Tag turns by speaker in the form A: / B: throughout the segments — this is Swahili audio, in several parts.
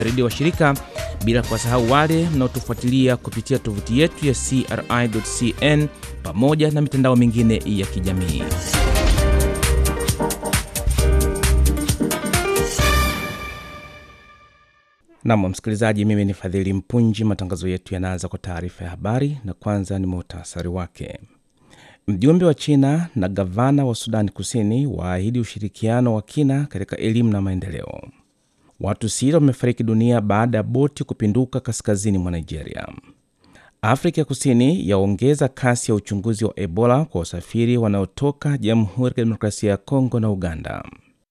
A: redio wa shirika, bila kuwasahau wale mnaotufuatilia kupitia tovuti yetu ya CRI.cn pamoja na mitandao mingine ya kijamii. Nam msikilizaji, mimi ni Fadhili Mpunji. Matangazo yetu yanaanza kwa taarifa ya habari, na kwanza ni muhtasari wake. Mjumbe wa China na gavana wa Sudani Kusini waahidi ushirikiano wa kina katika elimu na maendeleo. Watu sita wamefariki dunia baada ya boti kupinduka kaskazini mwa Nigeria. Afrika ya Kusini yaongeza kasi ya uchunguzi wa Ebola kwa wasafiri wanaotoka Jamhuri ya Kidemokrasia ya Kongo na Uganda.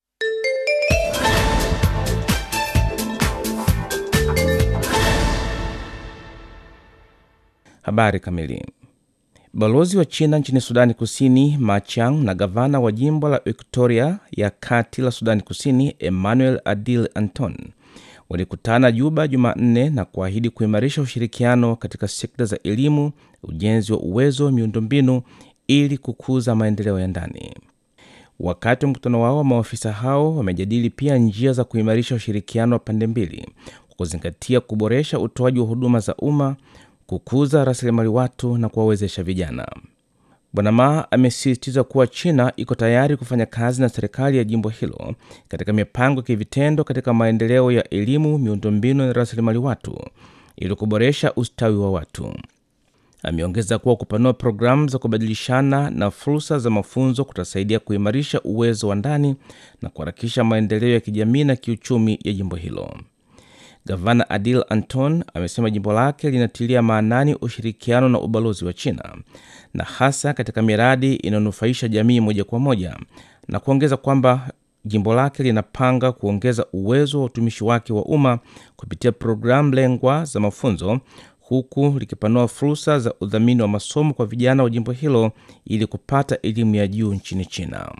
A: Habari kamili. Balozi wa China nchini Sudani Kusini Ma Chiang na gavana wa jimbo la Victoria ya kati la Sudani Kusini Emmanuel Adil Anton walikutana Juba Jumanne na kuahidi kuimarisha ushirikiano katika sekta za elimu, ujenzi wa uwezo, miundombinu ili kukuza maendeleo ya ndani. Wakati wa mkutano wao, maafisa hao wamejadili pia njia za kuimarisha ushirikiano wa pande mbili kwa kuzingatia kuboresha utoaji wa huduma za umma kukuza rasilimali watu na kuwawezesha vijana. Bwana Ma amesisitiza kuwa China iko tayari kufanya kazi na serikali ya jimbo hilo katika mipango ya kivitendo katika maendeleo ya elimu, miundombinu na rasilimali watu ili kuboresha ustawi wa watu. Ameongeza kuwa kupanua programu za kubadilishana na fursa za mafunzo kutasaidia kuimarisha uwezo wa ndani na kuharakisha maendeleo ya kijamii na kiuchumi ya jimbo hilo. Gavana Adil Anton amesema jimbo lake linatilia maanani ushirikiano na ubalozi wa China na hasa katika miradi inayonufaisha jamii moja kwa moja, na kuongeza kwamba jimbo lake linapanga kuongeza uwezo wa utumishi wake wa umma kupitia programu lengwa za mafunzo, huku likipanua fursa za udhamini wa masomo kwa vijana wa jimbo hilo ili kupata elimu ya juu nchini China.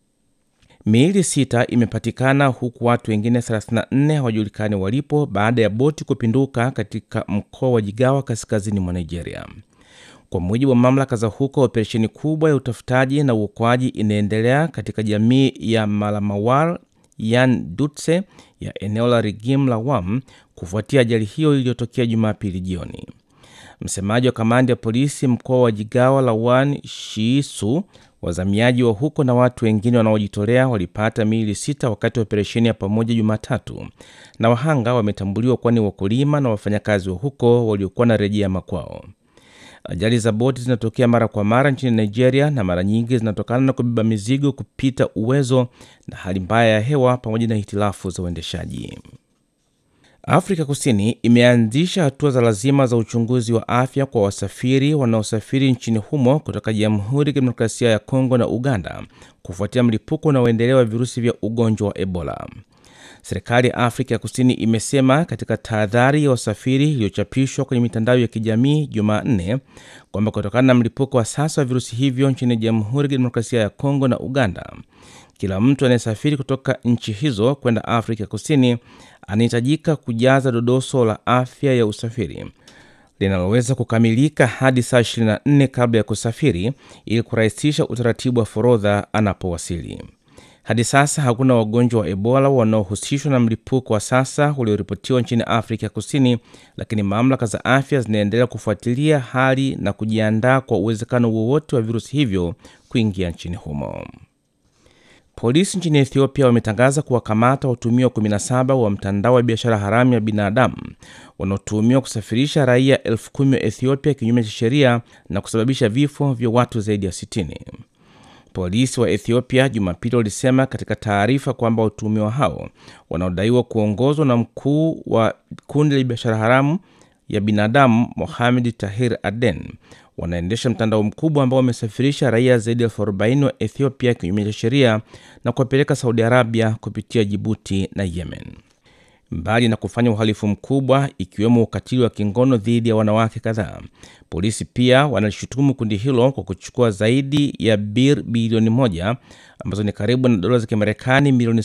A: Miili sita imepatikana huku watu wengine 34 hawajulikani walipo baada ya boti kupinduka katika mkoa wa Jigawa kaskazini mwa Nigeria. Kwa mujibu wa mamlaka za huko, operesheni kubwa ya utafutaji na uokoaji inaendelea katika jamii ya Malamawar Yan Dutse ya eneo la Rigim la Wam kufuatia ajali hiyo iliyotokea Jumapili jioni. Msemaji wa kamandi ya polisi mkoa wa Jigawa Lawan Shiisu wazamiaji wa huko na watu wengine wanaojitolea walipata miili sita wakati wa operesheni ya pamoja Jumatatu, na wahanga wametambuliwa kuwa ni wakulima na wafanyakazi wa huko waliokuwa na rejea makwao. Ajali za boti zinatokea mara kwa mara nchini Nigeria na mara nyingi zinatokana na kubeba mizigo kupita uwezo na hali mbaya ya hewa pamoja na hitilafu za uendeshaji. Afrika Kusini imeanzisha hatua za lazima za uchunguzi wa afya kwa wasafiri wanaosafiri nchini humo kutoka Jamhuri ya Kidemokrasia ya Kongo na Uganda kufuatia mlipuko unaoendelea wa virusi vya ugonjwa wa Ebola. Serikali ya Afrika ya Kusini imesema katika tahadhari ya wasafiri iliyochapishwa kwenye mitandao ya kijamii Jumanne kwamba kutokana na mlipuko wa sasa wa virusi hivyo nchini Jamhuri ya Kidemokrasia ya Kongo na Uganda, kila mtu anayesafiri kutoka nchi hizo kwenda Afrika ya Kusini anahitajika kujaza dodoso la afya ya usafiri linaloweza kukamilika hadi saa 24 kabla ya kusafiri ili kurahisisha utaratibu wa forodha anapowasili. Hadi sasa hakuna wagonjwa wa Ebola wanaohusishwa na mlipuko wa sasa ulioripotiwa nchini Afrika Kusini, lakini mamlaka za afya zinaendelea kufuatilia hali na kujiandaa kwa uwezekano wowote wa virusi hivyo kuingia nchini humo. Polisi nchini Ethiopia wametangaza kuwakamata watuhumiwa 17 wa mtandao wa biashara haramu ya binadamu wanaotuhumiwa kusafirisha raia elfu kumi wa Ethiopia kinyume cha sheria na kusababisha vifo vya watu zaidi ya 60. Polisi wa Ethiopia Jumapili walisema katika taarifa kwamba watuhumiwa hao wanaodaiwa kuongozwa na mkuu wa kundi la biashara haramu ya binadamu Mohamed Tahir Aden wanaendesha mtandao mkubwa ambao wamesafirisha raia zaidi ya elfu arobaini wa Ethiopia kinyume cha sheria na kuwapeleka Saudi Arabia kupitia Jibuti na Yemen. Mbali na kufanya uhalifu mkubwa ikiwemo ukatili wa kingono dhidi ya wanawake kadhaa, polisi pia wanalishutumu kundi hilo kwa kuchukua zaidi ya bir bilioni moja ambazo ni karibu na dola za Kimarekani milioni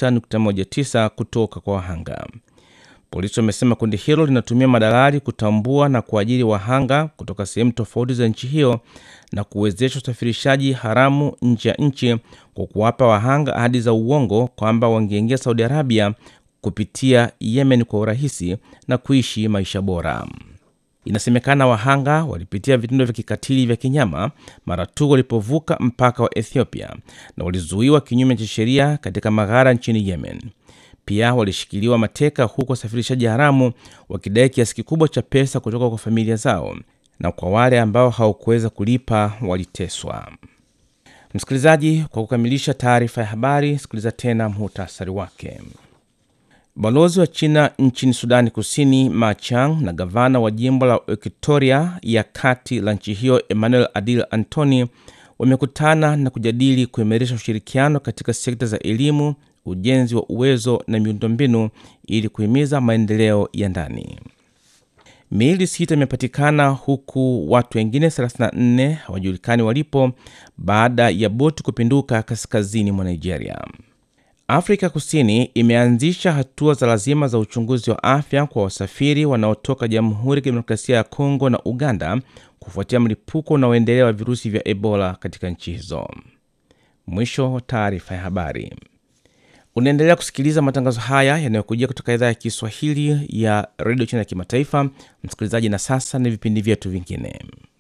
A: 6.19 kutoka kwa wahanga. Polisi wamesema kundi hilo linatumia madalali kutambua na kuajiri wahanga kutoka sehemu tofauti za nchi hiyo na kuwezesha usafirishaji haramu nje ya nchi kwa kuwapa wahanga ahadi za uongo kwamba wangeingia Saudi Arabia kupitia Yemen kwa urahisi na kuishi maisha bora. Inasemekana wahanga walipitia vitendo vya kikatili vya kinyama mara tu walipovuka mpaka wa Ethiopia na walizuiwa kinyume cha sheria katika maghara nchini Yemen. Pia walishikiliwa mateka huku wasafirishaji haramu wakidai kiasi kikubwa cha pesa kutoka kwa familia zao, na kwa wale ambao hawakuweza kulipa waliteswa. Msikilizaji, kwa kukamilisha taarifa ya habari, sikiliza tena muhtasari wake. Balozi wa China nchini Sudani Kusini Ma Chang na gavana wa jimbo la Equatoria ya kati la nchi hiyo Emmanuel Adil Antony wamekutana na kujadili kuimarisha ushirikiano katika sekta za elimu, ujenzi wa uwezo na miundombinu ili kuhimiza maendeleo ya ndani. Miili sita imepatikana huku watu wengine 34 hawajulikani walipo baada ya boti kupinduka kaskazini mwa Nigeria. Afrika Kusini imeanzisha hatua za lazima za uchunguzi wa afya kwa wasafiri wanaotoka Jamhuri ya Kidemokrasia ya Kongo na Uganda kufuatia mlipuko unaoendelea wa virusi vya Ebola katika nchi hizo. Mwisho wa taarifa ya habari. Unaendelea kusikiliza matangazo haya yanayokujia kutoka idhaa ya Kiswahili ya redio China ya kimataifa. Msikilizaji, na sasa ni vipindi vyetu vingine.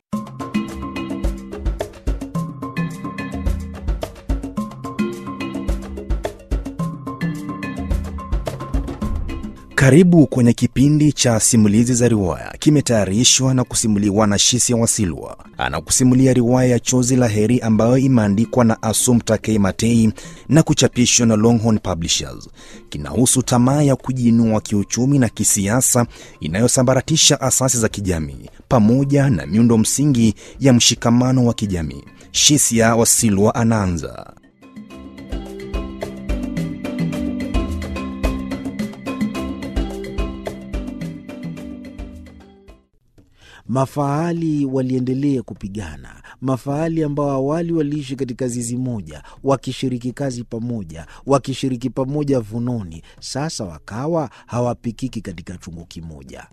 B: Karibu kwenye kipindi cha simulizi za riwaya, kimetayarishwa na kusimuliwa na Shisia Wasilwa. Anakusimulia riwaya ya Chozi la Heri ambayo imeandikwa na Assumpta K. Matei na kuchapishwa na Longhorn Publishers. Kinahusu tamaa ya kujiinua kiuchumi na kisiasa inayosambaratisha asasi za kijamii pamoja na miundo msingi ya mshikamano wa kijamii. Shisia Wasilwa anaanza.
C: Mafahali waliendelea kupigana. Mafahali ambao awali waliishi katika zizi moja, wakishiriki kazi pamoja, wakishiriki pamoja vunoni, sasa wakawa hawapikiki katika chungu kimoja.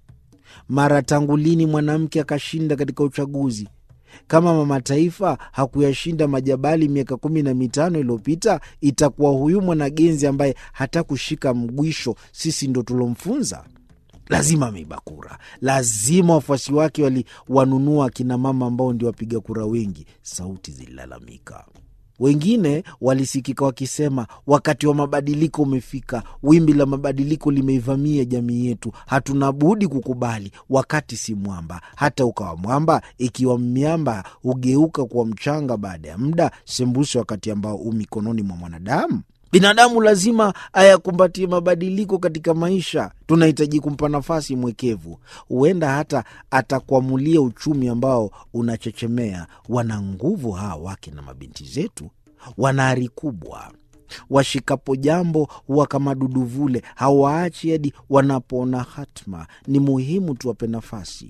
C: Mara tangu lini mwanamke akashinda katika uchaguzi? Kama mama taifa hakuyashinda majabali miaka kumi na mitano iliyopita, itakuwa huyu mwanagenzi ambaye hata kushika mgwisho sisi ndo tulomfunza? Lazima ameiba kura, lazima wafuasi wake waliwanunua akina mama ambao ndio wapiga kura wengi. Sauti zililalamika, wengine walisikika wakisema, wakati wa mabadiliko umefika, wimbi la mabadiliko limeivamia jamii yetu, hatuna budi kukubali. Wakati si mwamba, hata ukawa mwamba, ikiwa miamba hugeuka kuwa mchanga baada ya muda, sembuse wakati ambao u mikononi mwa mwanadamu. Binadamu lazima ayakumbatie mabadiliko katika maisha. Tunahitaji kumpa nafasi mwekevu, huenda hata atakuamulia uchumi ambao unachechemea. Wana nguvu hawa wake na mabinti zetu, wana ari kubwa. Washikapo jambo huwa kama duduvule, hawaachi hadi wanapoona hatma. Ni muhimu tuwape nafasi.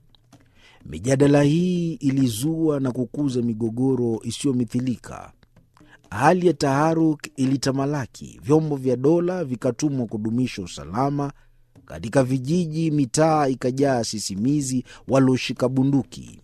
C: Mijadala hii ilizua na kukuza migogoro isiyomithilika. Hali ya taharuk ilitamalaki. Vyombo vya dola vikatumwa kudumisha usalama katika vijiji. Mitaa ikajaa sisimizi walioshika bunduki.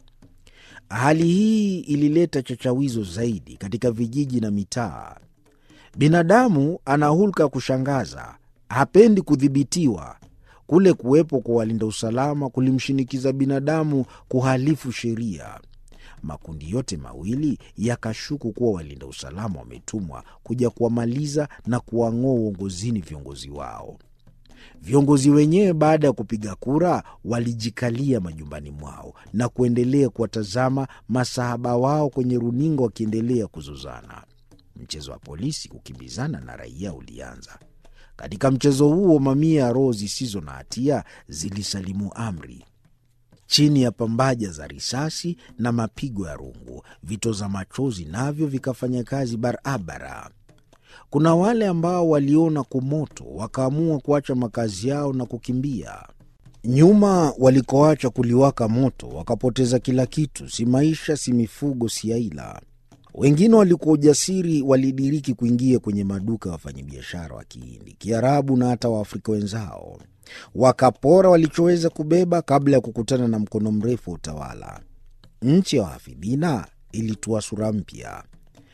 C: Hali hii ilileta chachawizo zaidi katika vijiji na mitaa. Binadamu ana hulka ya kushangaza, hapendi kudhibitiwa. Kule kuwepo kwa walinda usalama kulimshinikiza binadamu kuhalifu sheria. Makundi yote mawili yakashuku kuwa walinda usalama wametumwa kuja kuwamaliza na kuwang'oa uongozini viongozi wao. Viongozi wenyewe baada ya kupiga kura walijikalia majumbani mwao na kuendelea kuwatazama masahaba wao kwenye runinga wakiendelea kuzozana. Mchezo wa polisi kukimbizana na raia ulianza. Katika mchezo huo, mamia ya roho zisizo na hatia zilisalimu amri chini ya pambaja za risasi na mapigo ya rungu. Vitoza machozi navyo vikafanya kazi barabara. Kuna wale ambao waliona kumoto wakaamua kuacha makazi yao na kukimbia. Nyuma walikoacha kuliwaka moto wakapoteza kila kitu, si maisha, si mifugo, si aila. Wengine walikuwa ujasiri, walidiriki kuingia kwenye maduka ya wafanyabiashara wa Kihindi, Kiarabu na hata Waafrika wenzao wakapora walichoweza kubeba kabla ya kukutana na mkono mrefu wa utawala. Nchi ya wahafidhina ilitua sura mpya.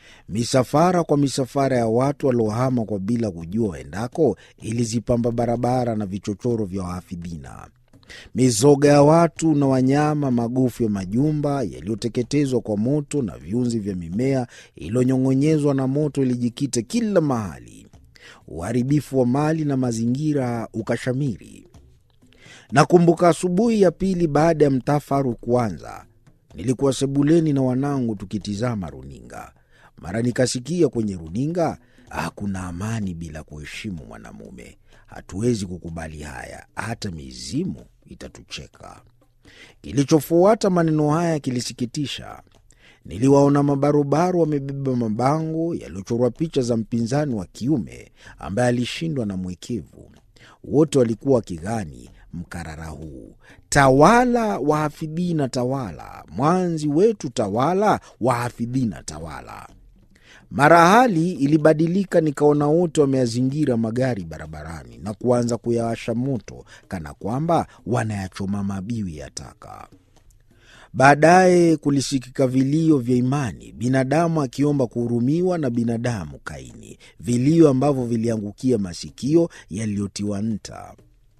C: Misafara kwa misafara ya watu waliohama kwa bila kujua waendako ilizipamba barabara na vichochoro vya wahafidhina. Mizoga ya watu na wanyama, magofu ya majumba yaliyoteketezwa kwa moto na viunzi vya mimea iliyonyong'onyezwa na moto ilijikita kila mahali. Uharibifu wa mali na mazingira ukashamiri. Nakumbuka asubuhi ya pili baada ya mtafaru kuanza, nilikuwa sebuleni na wanangu tukitizama runinga. Mara nikasikia kwenye runinga, hakuna amani bila kuheshimu mwanamume. Hatuwezi kukubali haya, hata mizimu itatucheka. Kilichofuata maneno haya kilisikitisha. Niliwaona mabarobaro wamebeba mabango yaliyochorwa picha za mpinzani wa kiume ambaye alishindwa na mwekevu. Wote walikuwa wakigani mkarara huu: tawala wahafidhina, tawala mwanzi wetu, tawala wahafidhina, tawala. Mara hali ilibadilika, nikaona wote wameyazingira magari barabarani na kuanza kuyawasha moto kana kwamba wanayachoma mabiwi ya taka. Baadaye kulisikika vilio vya imani, binadamu akiomba kuhurumiwa na binadamu Kaini, vilio ambavyo viliangukia masikio yaliyotiwa nta.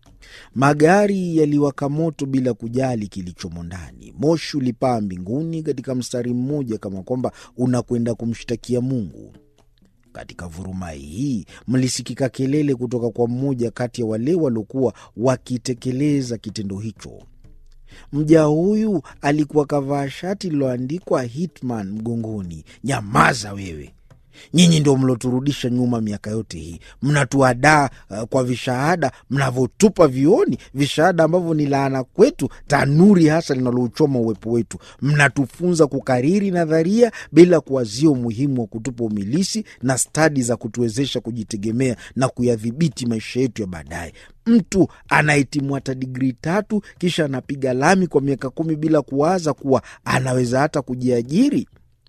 C: Magari yaliwaka moto bila kujali kilichomo ndani. Moshi ulipaa mbinguni katika mstari mmoja, kama kwamba unakwenda kumshtakia Mungu. Katika vurumai hii mlisikika kelele kutoka kwa mmoja kati ya wale waliokuwa wakitekeleza kitendo hicho. Mja huyu alikuwa kavaa shati lililoandikwa Hitman mgongoni. Nyamaza wewe! Nyinyi ndio mloturudisha nyuma miaka yote hii, mnatuadaa uh, kwa vishahada mnavyotupa vioni, vishahada ambavyo ni laana kwetu, tanuri hasa linalouchoma uwepo wetu. Mnatufunza kukariri nadharia bila kuwazia umuhimu wa kutupa umilisi na stadi za kutuwezesha kujitegemea na kuyadhibiti maisha yetu ya baadaye. Mtu anahitimu hata digrii tatu kisha anapiga lami kwa miaka kumi bila kuwaza kuwa anaweza hata kujiajiri.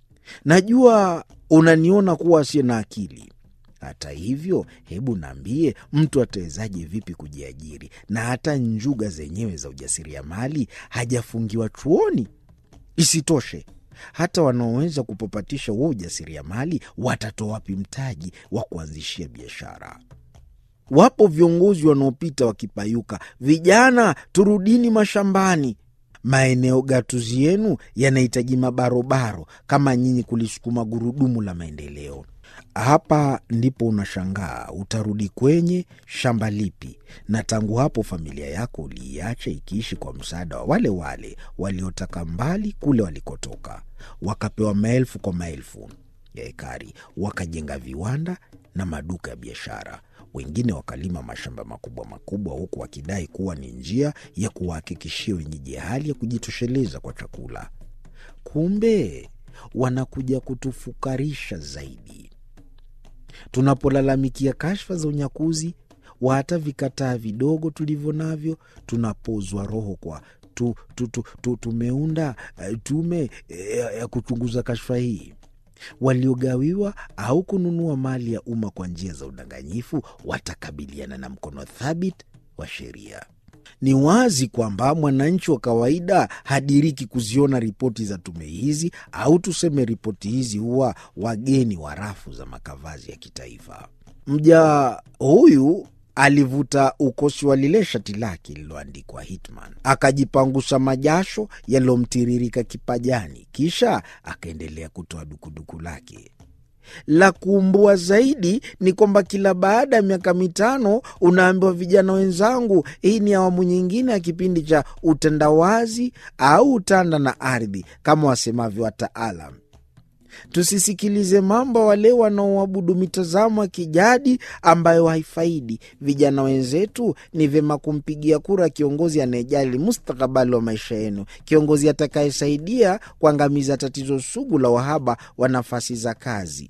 C: Najua unaniona kuwa asiye na akili. Hata hivyo, hebu naambie, mtu atawezaje vipi kujiajiri? Na hata njuga zenyewe za ujasiriamali hajafungiwa chuoni. Isitoshe, hata wanaoweza kupapatisha huo ujasiriamali watatoa wapi mtaji wa kuanzishia biashara? Wapo viongozi wanaopita wakipayuka, vijana turudini mashambani. Maeneo gatuzi yenu yanahitaji mabarobaro kama nyinyi kulisukuma gurudumu la maendeleo. Hapa ndipo unashangaa utarudi kwenye shamba lipi? Na tangu hapo familia yako uliiacha ikiishi kwa msaada wa wale wale waliotaka mbali kule walikotoka, wakapewa maelfu kwa maelfu ya ekari, wakajenga viwanda na maduka ya biashara wengine wakalima mashamba makubwa makubwa, huku wakidai kuwa ni njia ya kuwahakikishia wenyeji hali ya kujitosheleza kwa chakula. Kumbe wanakuja kutufukarisha zaidi. Tunapolalamikia kashfa za unyakuzi wa hata vikataa vidogo tulivyo navyo, tunapozwa roho kwa tu, tu, tu, tu, tumeunda uh, tume uh, ya kuchunguza kashfa hii waliogawiwa au kununua mali ya umma kwa njia za udanganyifu watakabiliana na mkono thabiti wa sheria. Ni wazi kwamba mwananchi wa kawaida hadiriki kuziona ripoti za tume hizi, au tuseme ripoti hizi huwa wageni wa rafu za makavazi ya kitaifa. Mja huyu alivuta ukosi wa lile shati lake lililoandikwa Hitman, akajipangusha majasho yaliyomtiririka kipajani, kisha akaendelea kutoa dukuduku lake. La kuumbua zaidi ni kwamba kila baada ya miaka mitano unaambiwa, vijana wenzangu, hii ni awamu nyingine ya kipindi cha utandawazi au utanda na ardhi, kama wasemavyo wataalam. Tusisikilize mambo wale wanaoabudu mitazamo ya kijadi ambayo haifaidi vijana wenzetu. Ni vyema kumpigia kura kiongozi anayejali mustakabali wa maisha yenu, kiongozi atakayesaidia kuangamiza tatizo sugu la uhaba wa nafasi za kazi.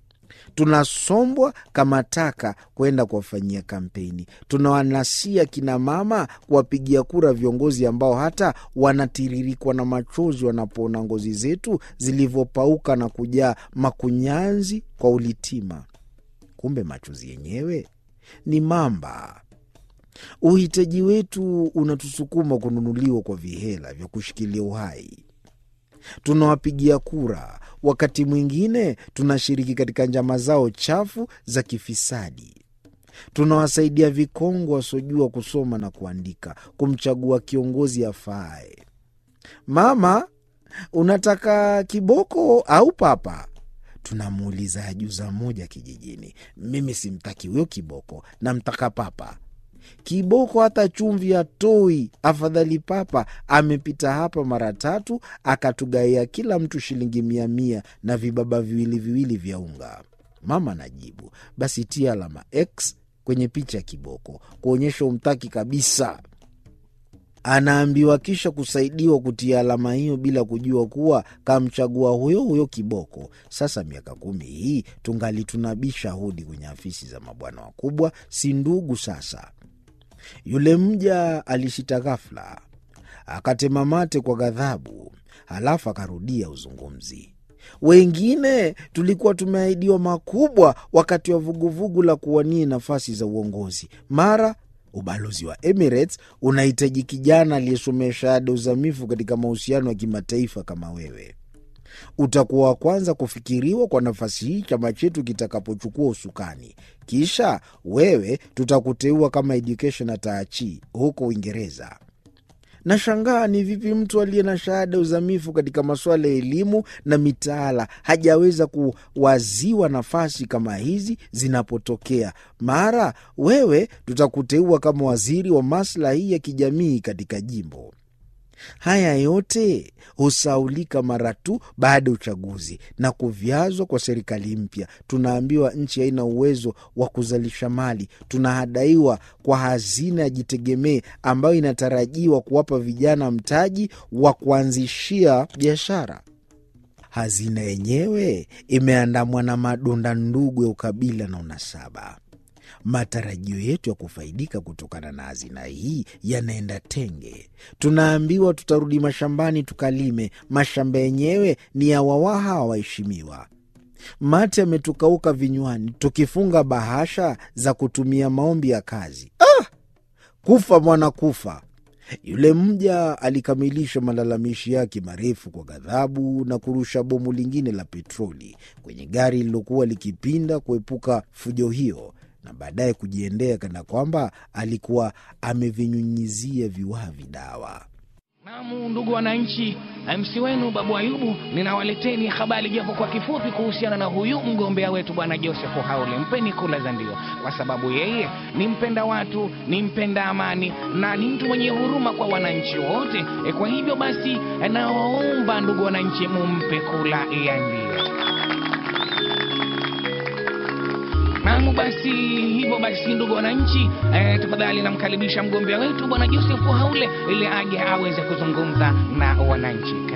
C: Tunasombwa kama taka kwenda kuwafanyia kampeni. Tunawanasia kina mama kuwapigia kura viongozi ambao hata wanatiririkwa na machozi wanapoona ngozi zetu zilivyopauka na kujaa makunyanzi kwa ulitima. Kumbe machozi yenyewe ni mamba. Uhitaji wetu unatusukuma kununuliwa kwa vihela vya kushikilia uhai. tunawapigia kura, wakati mwingine tunashiriki katika njama zao chafu za kifisadi. Tunawasaidia vikongwe wasiojua kusoma na kuandika kumchagua kiongozi afaaye. Mama, unataka kiboko au papa? Tunamuuliza ajuza moja kijijini. Mimi simtaki huyo kiboko, namtaka papa. Kiboko hata chumvi hatoi, afadhali papa. Amepita hapa mara tatu akatugaia kila mtu shilingi mia mia na vibaba viwili viwili vya unga. Mama najibu, basi tia alama X kwenye picha ya kiboko kuonyesha umtaki kabisa. Anaambiwa kisha kusaidiwa kutia alama hiyo bila kujua kuwa kamchagua huyo huyo kiboko. Sasa miaka kumi hii tungali tunabisha hodi kwenye afisi za mabwana wakubwa, si ndugu sasa. Yule mja alishita ghafla, akatema mate kwa ghadhabu, halafu akarudia uzungumzi. Wengine tulikuwa tumeahidiwa makubwa wakati wa vuguvugu la kuwania nafasi za uongozi. Mara ubalozi wa Emirates unahitaji kijana aliyesomea shahada uzamifu katika mahusiano ya kimataifa kama wewe. Utakuwa wa kwanza kufikiriwa kwa nafasi hii chama chetu kitakapochukua usukani. Kisha wewe tutakuteua kama education ataachi huko Uingereza. Nashangaa ni vipi mtu aliye na shahada uzamifu katika masuala ya elimu na mitaala hajaweza kuwaziwa nafasi kama hizi zinapotokea. Mara wewe tutakuteua kama waziri wa maslahi ya kijamii katika jimbo. Haya yote husaulika mara tu baada ya uchaguzi na kuvyazwa kwa serikali mpya. Tunaambiwa nchi haina uwezo wa kuzalisha mali. Tunahadaiwa kwa hazina ya jitegemee ambayo inatarajiwa kuwapa vijana mtaji wa kuanzishia biashara. Hazina yenyewe imeandamwa na madonda ndugu ya ukabila na unasaba. Matarajio yetu ya kufaidika kutokana na hazina hii yanaenda tenge. Tunaambiwa tutarudi mashambani tukalime. Mashamba yenyewe ni ya wawaha waheshimiwa. Mate yametukauka vinywani, tukifunga bahasha za kutumia maombi ya kazi. Ah! Kufa mwana kufa. Yule mja alikamilisha malalamishi yake marefu kwa ghadhabu na kurusha bomu lingine la petroli kwenye gari lililokuwa likipinda kuepuka fujo hiyo na baadaye kujiendea kana kwamba alikuwa amevinyunyizia viwavi dawa.
D: Naam, ndugu wananchi, MC wenu Babu Ayubu, ninawaleteni habari japo kwa kifupi kuhusiana na huyu mgombea wetu bwana Joseph Haule. Mpeni kula za ndio, kwa sababu yeye ni mpenda watu, ni mpenda amani na ni mtu mwenye huruma kwa wananchi wote. E, kwa hivyo basi nawaomba ndugu wananchi, mumpe kula ya ndio. Naam, basi hivyo basi, ndugu wananchi, eh, tafadhali namkaribisha mgombea wetu bwana Joseph Haule ili aje aweze kuzungumza na wananchi.